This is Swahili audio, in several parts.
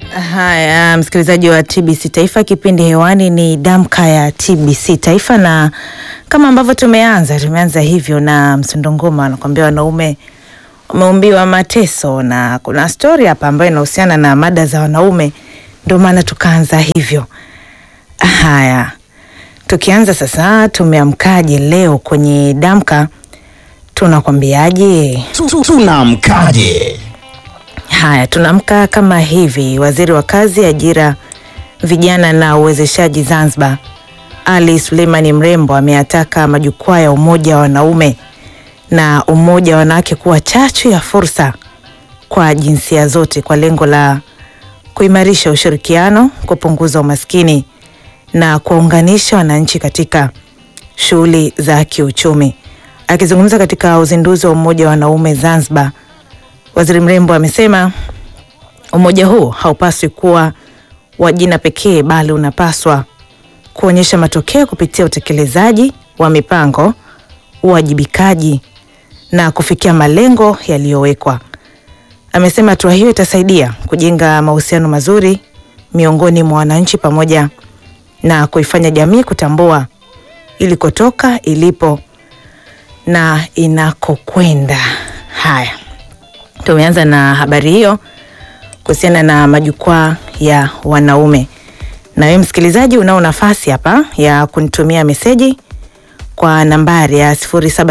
Haya, msikilizaji wa TBC Taifa, kipindi hewani ni Damka ya TBC Taifa, na kama ambavyo tumeanza tumeanza hivyo na Msondongoma anakuambia wanaume wameumbiwa mateso, na kuna stori hapa ambayo inahusiana na mada za wanaume, ndio maana tukaanza hivyo. Haya, tukianza sasa, tumeamkaje leo kwenye Damka? Tunakwambiaje? Tunamkaje? Haya, tunaamka kama hivi. Waziri wa Kazi, Ajira, Vijana na Uwezeshaji Zanzibar, Ali Suleimani Mrembo ameyataka majukwaa ya umoja wa wanaume na umoja wa wanawake kuwa chachu ya fursa kwa jinsia zote kwa lengo la kuimarisha ushirikiano, kupunguza umaskini na kuwaunganisha wananchi katika shughuli za kiuchumi. Akizungumza katika uzinduzi wa umoja wa wanaume Zanzibar, Waziri Mrembo amesema umoja huu haupaswi kuwa wa jina pekee bali unapaswa kuonyesha matokeo kupitia utekelezaji wa mipango, uwajibikaji na kufikia malengo yaliyowekwa. Amesema hatua hiyo itasaidia kujenga mahusiano mazuri miongoni mwa wananchi pamoja na kuifanya jamii kutambua ilikotoka, ilipo na inakokwenda. Haya, tumeanza na habari hiyo kuhusiana na majukwaa ya wanaume. Na wewe msikilizaji, unao nafasi hapa ya kunitumia meseji kwa nambari ya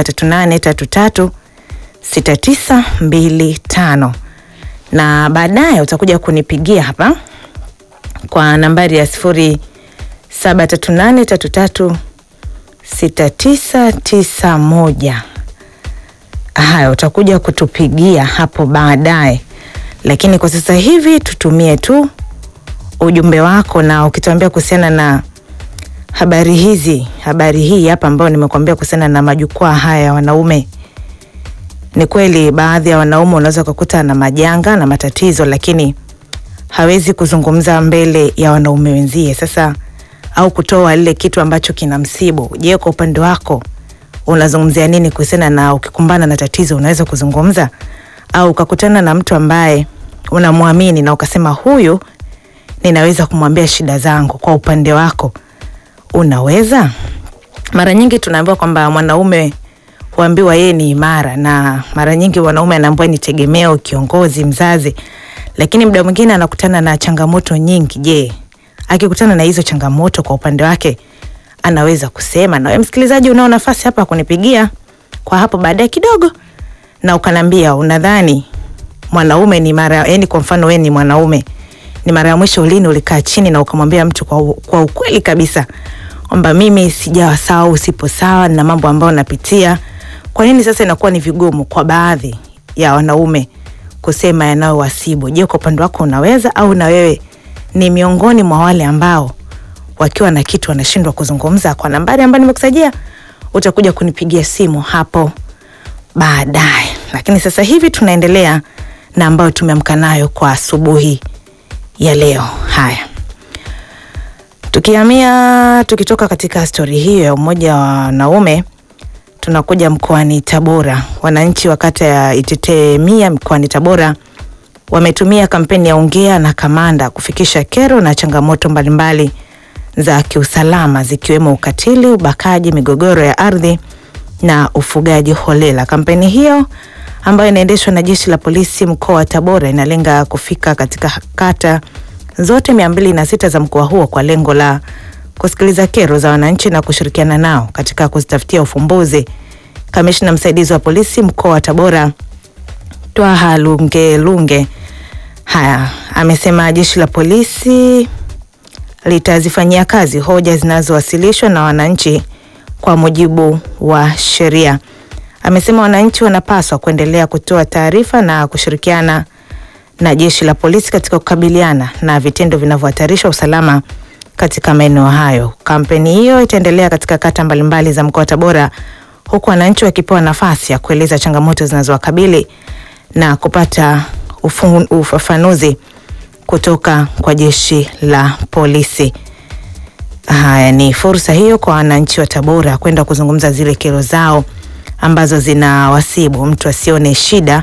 0738336925 na baadaye utakuja kunipigia hapa kwa nambari ya 0738336991. Haya, utakuja kutupigia hapo baadaye, lakini kwa sasa hivi tutumie tu ujumbe wako, na ukituambia kuhusiana na habari hizi, habari hii hapa ambayo nimekuambia kuhusiana na majukwaa haya ya wanaume. Ni kweli baadhi ya wanaume unaweza kukuta na majanga na matatizo, lakini hawezi kuzungumza mbele ya wanaume wenzie, sasa au kutoa lile kitu ambacho kinamsibu. Je, kwa upande wako unazungumzia nini kuhusiana na ukikumbana na tatizo unaweza kuzungumza, au ukakutana na mtu ambaye unamwamini na ukasema huyu ninaweza kumwambia shida zangu, kwa upande wako unaweza? Mara nyingi tunaambiwa kwamba mwanaume huambiwa yeye ni imara, na mara nyingi mwanaume anaambiwa ni tegemeo, kiongozi, mzazi, lakini muda mwingine anakutana na changamoto nyingi. Je, akikutana na hizo changamoto kwa upande wake anaweza kusema? Na wewe msikilizaji, unao nafasi hapa kunipigia kwa hapo baadaye kidogo, na ukanambia unadhani mwanaume ni mara, yani kwa mfano wewe ni mwanaume, ni mara ya mwisho lini ulikaa chini na ukamwambia mtu kwa, u- kwa ukweli kabisa kwamba mimi sijawa sawa, usipo sawa na mambo ambayo napitia. Kwa nini sasa inakuwa ni vigumu kwa baadhi ya wanaume kusema yanayowasibu? Je, kwa upande wako unaweza au na wewe ni miongoni mwa wale ambao wakiwa na kitu wanashindwa kuzungumza? Kwa nambari ambayo nimekusajia utakuja kunipigia simu hapo baadaye, lakini sasa hivi tunaendelea na ambayo tumeamka nayo kwa asubuhi ya leo. Haya, tukihamia tukitoka katika stori hiyo ya umoja wa wanaume tunakuja mkoani Tabora. Wananchi wa kata ya Itetemia mkoani Tabora wametumia kampeni ya ongea na kamanda kufikisha kero na changamoto mbalimbali za kiusalama zikiwemo ukatili, ubakaji, migogoro ya ardhi na ufugaji holela. Kampeni hiyo ambayo inaendeshwa na jeshi la polisi mkoa wa Tabora inalenga kufika katika kata zote mia mbili na sita za mkoa huo kwa lengo la kusikiliza kero za wananchi na kushirikiana nao katika kuzitafutia ufumbuzi. Kamishna msaidizi wa polisi mkoa wa Tabora Twaha Lunge Lunge haya amesema jeshi la polisi litazifanyia kazi hoja zinazowasilishwa na wananchi kwa mujibu wa sheria. Amesema wananchi wanapaswa kuendelea kutoa taarifa na kushirikiana na jeshi la polisi katika kukabiliana na vitendo vinavyohatarisha usalama katika maeneo hayo. Kampeni hiyo itaendelea katika kata mbalimbali za mkoa wa Tabora, huku wananchi wakipewa nafasi ya kueleza changamoto zinazowakabili na kupata ufu- ufafanuzi kutoka kwa jeshi la polisi. Haya, ni fursa hiyo kwa wananchi wa Tabora kwenda kuzungumza zile kero zao ambazo zinawasibu. Mtu asione shida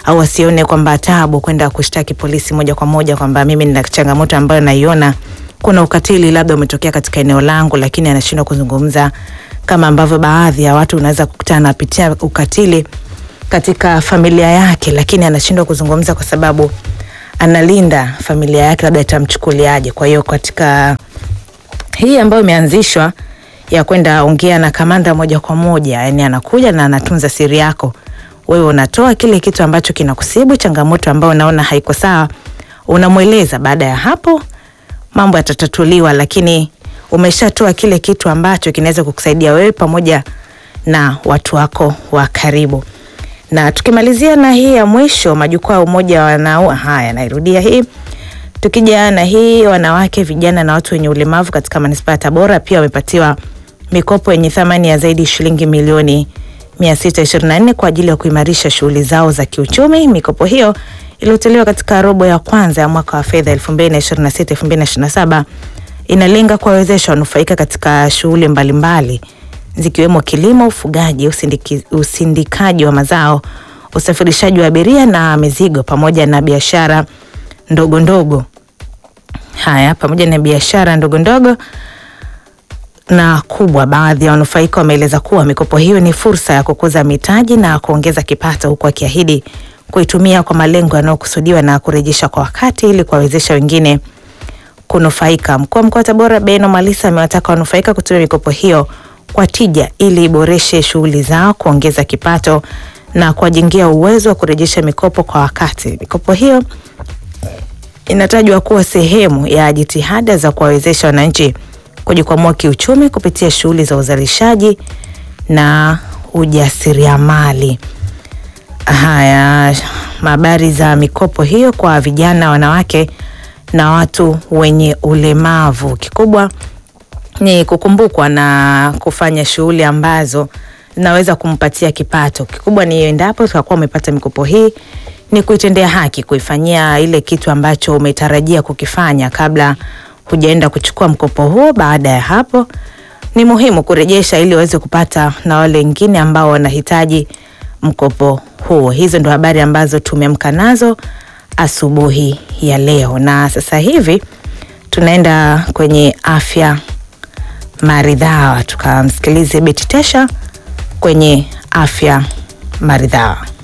au asione kwamba tabu kwenda kushtaki polisi moja kwa moja kwamba mimi nina changamoto ambayo naiona kuna ukatili labda umetokea katika eneo langu, lakini anashindwa kuzungumza kama ambavyo baadhi ya watu unaweza kukutana anapitia ukatili katika familia yake, lakini anashindwa kuzungumza kwa sababu analinda familia yake, labda itamchukuliaje. Kwa hiyo katika hii ambayo imeanzishwa ya kwenda ongea na kamanda moja kwa moja, yani anakuja na anatunza siri yako, wewe unatoa kile kitu ambacho kinakusibu, changamoto ambayo unaona haiko sawa, unamweleza. Baada ya hapo mambo yatatatuliwa, lakini umeshatoa kile kitu ambacho kinaweza kukusaidia wewe pamoja na watu wako wa karibu. Na tukimalizia na hii ya mwisho, majukwaa ya umoja wa wanao, haya nairudia hii Tukija na hii wanawake, vijana na watu wenye ulemavu katika manispaa ya Tabora pia wamepatiwa mikopo yenye thamani ya zaidi shilingi milioni 624 kwa ajili ya kuimarisha shughuli zao za kiuchumi. Mikopo hiyo iliyotolewa katika robo ya kwanza ya mwaka wa fedha 2026-2027 inalenga kuwawezesha wanufaika katika shughuli mbalimbali zikiwemo kilimo, ufugaji, usindiki, usindikaji wa mazao, usafirishaji wa abiria na mizigo pamoja na biashara ndogo ndogo. Haya, pamoja na biashara ndogo ndogo na kubwa. Baadhi ya wanufaika wameeleza kuwa mikopo hiyo ni fursa ya kukuza mitaji na kuongeza kipato, huku akiahidi kuitumia kwa malengo yanayokusudiwa na kurejesha kwa wakati ili kuwawezesha wengine kunufaika. Mkuu wa mkoa wa Tabora Beno Malisa amewataka wanufaika kutumia mikopo hiyo kwa tija ili iboreshe shughuli zao, kuongeza kipato na kuwajengia uwezo wa kurejesha mikopo kwa wakati. Mikopo hiyo inatajwa kuwa sehemu ya jitihada za kuwawezesha wananchi kujikwamua kiuchumi kupitia shughuli za uzalishaji na ujasiriamali. Haya, habari za mikopo hiyo kwa vijana, wanawake na watu wenye ulemavu, kikubwa ni kukumbukwa na kufanya shughuli ambazo zinaweza kumpatia kipato. Kikubwa ni endapo utakuwa umepata mikopo hii ni kuitendea haki, kuifanyia ile kitu ambacho umetarajia kukifanya kabla hujaenda kuchukua mkopo huo. Baada ya hapo, ni muhimu kurejesha ili waweze kupata na wale wengine ambao wanahitaji mkopo huo. Hizo ndo habari ambazo tumeamka nazo asubuhi ya leo, na sasa hivi tunaenda kwenye afya maridhawa, tukamsikilize Beti Tesha kwenye afya maridhawa.